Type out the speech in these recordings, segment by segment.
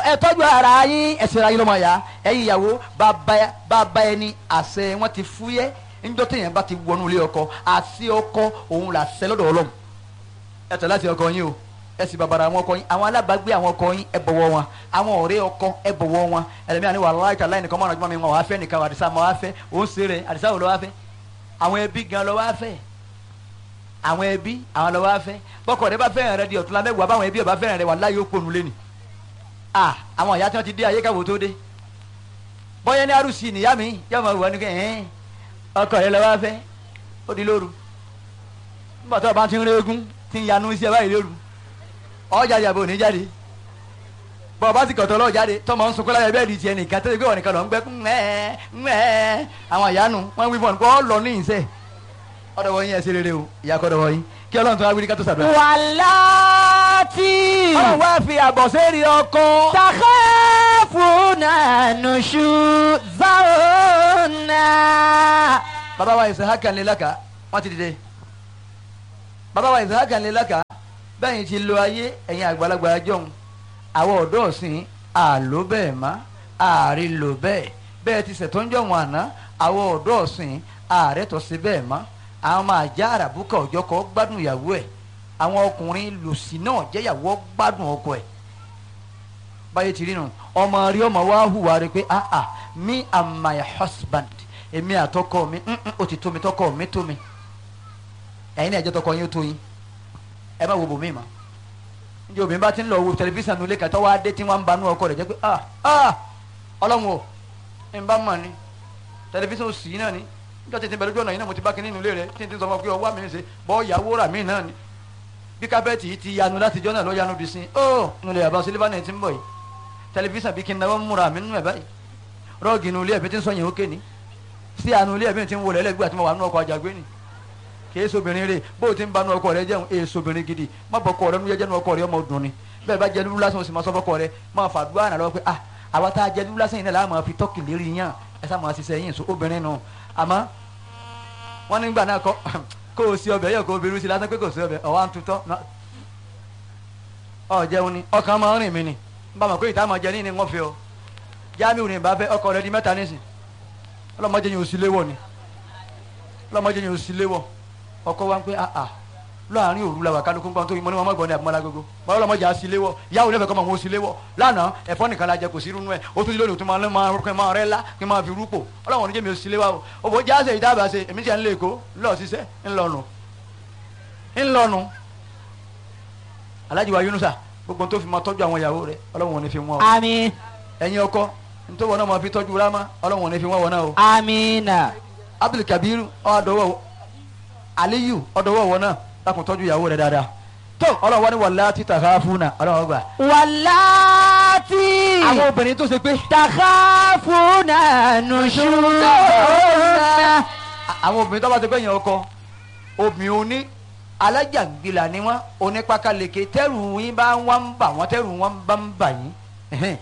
ẹ tọ́jú ara yín ẹ ṣera yín lọ́mọ ya ẹ̀yin ìyàwó bàbá bàbá ẹni àṣẹ wọn ti fúyẹ́ níjọ́ téèyàn bá ti wọnú ilé ọkọ àṣẹ ọkọ òun là ṣẹ lọ́dọ̀ ọlọ́run ẹ tẹ̀ láti ọkọ yín o ẹ sì bàbàrà àwọn ọkọ yín àwọn alábàágbé àwọn ọkọ yín ẹ bọ̀wọ̀ wọn àwọn ọ̀rẹ́ ọkọ ẹ bọ̀wọ̀ wọn ẹlẹ́mìí àni wàhálà ìtàlá ẹnìkan mọ́ràn ọjọ́ mi wọn wàá fẹ́ nìkan àdìsá mọ́ wàá fẹ́ òun ṣe rẹ̀ àdìsá wò lọ́ wàá fẹ́ àwọn ẹbí gan lọ́ wàá fẹ́ àwọn ẹbí àwọn lọ́ wàá fẹ́ bọ́kọ̀ rẹ bá fẹ́ràn rẹ di ọ̀tún lámẹ́wàá báwọn ẹbí ọba fẹ́ràn rẹ wà láyé ó ponu lé ni ah àwọn ìyá tí wọ́n ti dé ayé káwọ́ tó dé bọ́yá ní arúsì nìyá mi yóò máa wọ ní kẹ́ ẹ̀ẹ́n ọkọ rẹ lọ́ wàá fẹ́ ó di lóru nígbà tó o bá ti ń régún ti ń yanu sí ẹ báyìí lóru ọjà yàbò ní jáde bọ́ ọ bá sì kọ̀tọ̀ lọ́ọ̀ jáde tọmọ ń sunkún láyé bẹ́ẹ̀ di tiẹ̀ nìkan tẹ́lẹ̀ pé wọ́n nìkan lọ ń gbẹ́ ńmẹ́ ńmẹ́ àwọn ìyanu wọ́n wí fún ọ ọ lọ ní ìṣe ọ̀dọ̀ wọ̀nyí ẹ̀ ṣe rere o ìyá kọ́ ọ̀dọ̀ wọ̀nyí kí ọlọ́run tó wá wí ní ká tó ṣàdúrà. wàláàtì ọlọ́run wá fi àbọ̀ sẹ́ẹ̀rì ọkọ. takhafuna nushuzahunna. bàbá wa Isahaka ńlẹ̀ laka wọ́n ti dìde bàbá wa Isahaka ńlẹ̀ laka bẹ́ẹ̀ ti lo ayé ẹ̀yin àgbàlagbà jọ̀hún àwọn ọ̀dọ́ ọ̀sìn àló bẹ́ẹ̀ má ààrí lò bẹ́ẹ̀ bẹ́ẹ̀ ti ṣètò ń jọ̀hún àná àwọn ọ̀dọ́ ọ̀sìn ààrẹ tó ṣe bẹ́ẹ̀ má àwọn máa já àràbùkà ọjọ́ kọ́ gbádùn ìyàwó ẹ̀ àwọn ọkùnrin lòsì náà jẹ́yàwó gbádùn ọkọ ẹ̀ báyé ti rí nu ọmọ rí ọmọ wa hùwà rẹ pé ah ah me and my husband èmi àtọkọ mi mm, mm, ó ti tó mi tọkọ mi tó mi ẹ̀yin náà ẹ̀jẹ̀ tọkọ yín ó tó yín ẹ má wo bòmí ma njẹ obìnrin bá ti ń lọ wo tẹlifíṣàn nulẹ̀ kàtọ́ wá dé tí wọ́n ń banú ọkọ rẹ̀ jẹ́ pé ah ah ọlọ́run o ń bá mọ̀ ni tẹlifíṣàn ò sí náà ni níjọ́ tètè bẹ̀rẹ̀ lójú ọ̀nà yìí náà mo ti bá kínní nulẹ̀ rẹ̀ tí n ti sọ fún ọ pé ọwọ́ mi ń ṣe bọ́ ìyàwó rà mí náà ni bí kábẹ́ẹ̀tì yìí ti yanu láti jọ́ náà lọ́ yanu bí sin ó nulẹ̀ àbá sílífà náà ti ń bọ̀ yìí tẹlifíṣàn bí kí n náwó múra mi nínú ẹ̀ báyìí rọ́ọ̀gì nulẹ̀ ẹ̀bí ti ń sọ yẹn ó ké ni sí àánú ilé ẹ̀bí ti ń wọlé ẹlẹ́gbẹ́ àti mo wà nínú ọkọ̀ àjàgbé ni kì í sobìnrin rè bó o ti ń banú ọkọ rẹ jẹun èè sobìnrin gidi má bọ ọkọ rẹ nu jẹjẹnu ọkọ rẹ ọmọ dùn ni bẹ́ẹ̀ bá jẹ dúdú lásán o sì máa sọ fọkọ rẹ máa fàdúrà náà lọ́wọ́ pé ah àwa tá a jẹ dúdú lásán yìí náà láà máa fi tọ́kì lérí yàn ẹ sá máa ṣiṣẹ́ yín so obìnrin nù àmọ́ wọ́n nígbà náà kọ́ kó o sí ọbẹ̀ yẹ kó o bẹ̀rù sí lásán pé kò sí ọbẹ̀ ọ̀wá ń tutọ́ ọ jẹun ni ọkàn máa ń rìn mí ni bá a mọ̀ pé ìta máa jẹ ní ni wọ́n fi ọ jáàmì òní bá fẹ́ ọkọ rẹ di mẹ́ta nísìn ọlọ́mọdé yẹn ò sí léwọ̀ ni ọlọ́mọdé yẹn ò sí léwọ̀ ọkọ wa ń pẹ́ àà láàrin òru la wà kálukú gbọ́n tó yín mọ́ ní wọn mọ́ gbọ́n ní àbúmọ́lá gbogbo bọ́lá ọlọ́mọdé á sí léwọ̀ yàwó lẹ́fẹ̀ẹ́ kọ́ máa wọ́n sí léwọ̀ lánàá ẹ̀fọ́ nìkan la jẹ kò sí irú ẹ̀ ó tún lónìí tó máa máa kí n máa rẹ́ lá kí n máa fi rúpò ọlọ́wọ́n oníjẹ́ mi ò sí léwọ̀ o òbò jáde ìdábàá ṣe èmi ti à ń lé èkó ńlọ ṣiṣẹ́ ńlọnu ńlọnu Alhaji wa Yunusa gbogbo tó fi máa tọ́jú àwọn ìyàwó rẹ̀ ọlọ́wọ́n ò ní fi wọ́n o àmín ẹ̀yin ọkọ nítorí wọn náà máa fi tọ́jú rámá ọlọ́wọ́n ò ní fi wọ́n wọn náà o àmínà Abdul Kabiru ọ̀dọ̀wọ̀ Aliyu ọ̀dọ̀wọ̀ wọn náà lákùn tọ́jú ìyàwó rẹ̀ dáadáa tó ọlọ́wọ́ ni wàlá títà káfúnà ọlọ́wọ́ gbà. wàláàtì àwọn obìnrin tó ṣe pé takhafuna nushuzahunna. àwọn obìnrin tó bá ti pẹ́ yẹn ọkọ obìnrin oní alájàngbìlà ni wọ́n onípakalèké tẹ́rù yín bá wọ́n ń bà wọ́n tẹ́rù wọn bá ń bà yín. ẹ̀hẹ́n.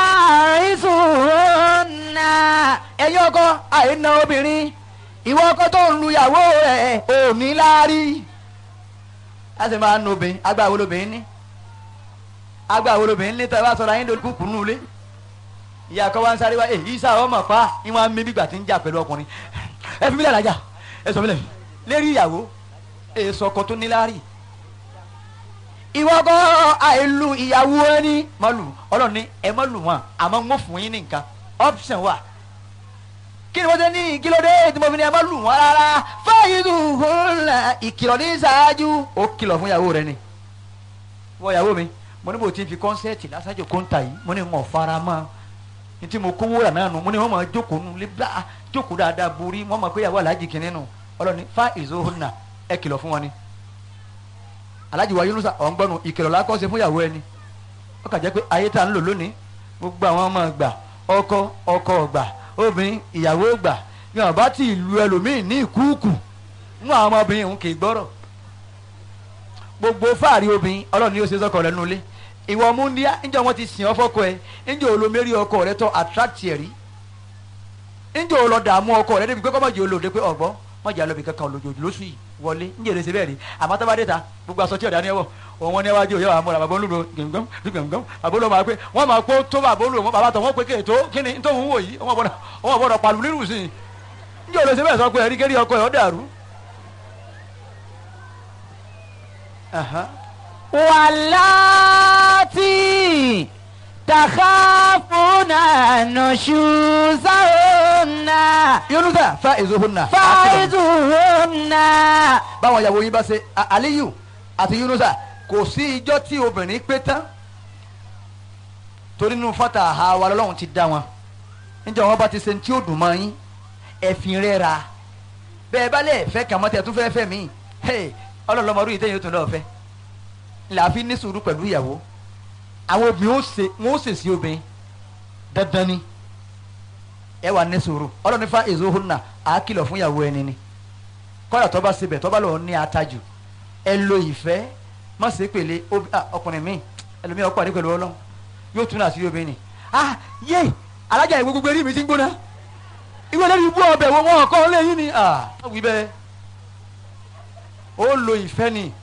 fàrísùnà. ẹ̀yin ọkọ àìna obìnrin ìwọ ọkọ tó ń lu ìyàwó rẹ̀ ò ní láárí. a sì máa ń nu obìnrin agbá wo lobìnrin ní agbá wo lobìnrin ní tẹ́ bá sọ̀rọ̀ ayé lórí kúkú nù lé ìyá akọ wa ń sáré wá èyí sá ọmọ pa ìwọ̀n mi bí gbà tí ń jà pẹ̀lú ọkùnrin ẹ fi mílẹ̀ lájà ẹ sọ mílẹ̀ lérí ìyàwó èso ọkọ tó ní láárí ìwọ ọkọ àìlù ìyàwó ẹni mọ́lù ọlọ́run ní ẹ mọ́lù wọn àmọ́ ń wọ́n fún yín ní nǹkan option wà kí ni wọ́n ṣe ní kílódé tí mo fi ní ẹ mọ́lù wọn rárá fáyidù hùlà ìkìlọ̀ ní ṣáájú ó kìlọ̀ fún ìyàwó rẹ ni wọ́n ìyàwó mi mo ní bò tí ń fi kọ́nsẹ́ẹ̀tì lásàjò kọ́ńtà yìí mo ní wọn fara mọ́ ní tí mo kówó rà náà nù mo ní wọn máa jókòó nù lébà jókòó dáadáa borí wọn máa pé ìyàwó aláàjì kìnínní nù ọlọ́ni fáyidù hùlà ẹ kìlọ̀ fún wọn ni aláàjì wa Yunusa ọ̀ ń gbọ́nu ìkìlọ̀ la kọ́ ṣe fún ìyàwó ẹni ó kà jẹ́ pé ayé tá à ń lò lónìí gbogbo àwọn ọmọ gbà ọkọ ọkọ gbà obìnrin ìyàwó gbà ní ọba tí ìlú ẹlòmíín ní ìkúùkù mú àwọn ọmọbìnrin òun kì í gbọ́rọ̀ gbogbo fáàrí obìnrin ọlọ́run ni ó ṣe sọ́kọ rẹ nulẹ̀ ìwọ múndíá níjọ́ wọn ti sìn ọ́ fọ́kọ ẹ níjọ́ olómẹ́rí ọkọ rẹ tọ́ attract ẹ̀ rí níjọ́ olọ dààmú ọkọ rẹ débi pé kọ́mọ̀jì olóde pé ọ̀gbọ́n mọ̀jà lọ́bì kankan olójoojú lóṣù yìí wọlé níjẹ́ èrè ṣe bẹ́ẹ̀ rí àmọ́ tó bá dé ta gbogbo aṣọ tí ọ̀dà ni ẹ wọ̀ òun wọn níwájú òye àwọn amúra bàbá olúdo gbẹngàn gbẹngàn bàbá olúdo máa pé wọn máa pé tó bàbá olúdo wọn bàbá tó wọn pé kéètò kí ni tó ń wò yìí wọn gbọ́dọ̀ wọn gbọ́dọ̀ pàlù nírú sí i njẹ́ olóṣèlú bẹ́ẹ̀ sọ pé ẹ̀rí kérí ọkọ ẹ̀ ọ́ dàrú. Aha. واللاتي تخافون نشوزهن yunusa fa ezohunna. فعظوهن báwọn ìyàwó yín bá ṣe A- aliyu àti yunusa kò sí ijọ́ tí obìnrin pé tán torí nínú fata àha wa lọ́lọ́run ti dá wọn níjẹ́ wọn bá ti ṣe tí ó dùn mọ́ yín ẹ̀fìn rẹ̀ ra bẹ́ẹ̀ bá lẹ̀ fẹ́ kàmọ́ tẹ̀ tún fẹ́ fẹ́ mí ọlọ́lọ́mọdún yìí tẹ̀yìn ó tún lọ́ọ́ fẹ́ làáfi ní sùúrù pẹ̀lú ìyàwó àwọn obìnrin ó ṣe wọn ó ṣe sí obìnrin dandan ni ẹ wà ní sùúrù ọlọ́run fa èso hona àá kìlọ̀ fún ìyàwó ẹni ni kọ́dà tó bá sebẹ̀ tó bá lọ́ọ́ ní atajù ẹ lo ìfẹ́ má ṣe pèlè obi- ah, ọkùnrin mi ẹlòmíì ọkọ àdé pẹ̀lú ọlọ́run yóò tún àṣírí obìnrin ni ah yé alájà ìwé gbogbo eré mi ti ń gbóná ìwé lẹ́nu ibú ọbẹ̀ wo wọn kọ́ lẹ́yìn ni ah wí bẹ́ẹ̀ ó lo ìfẹ́ ni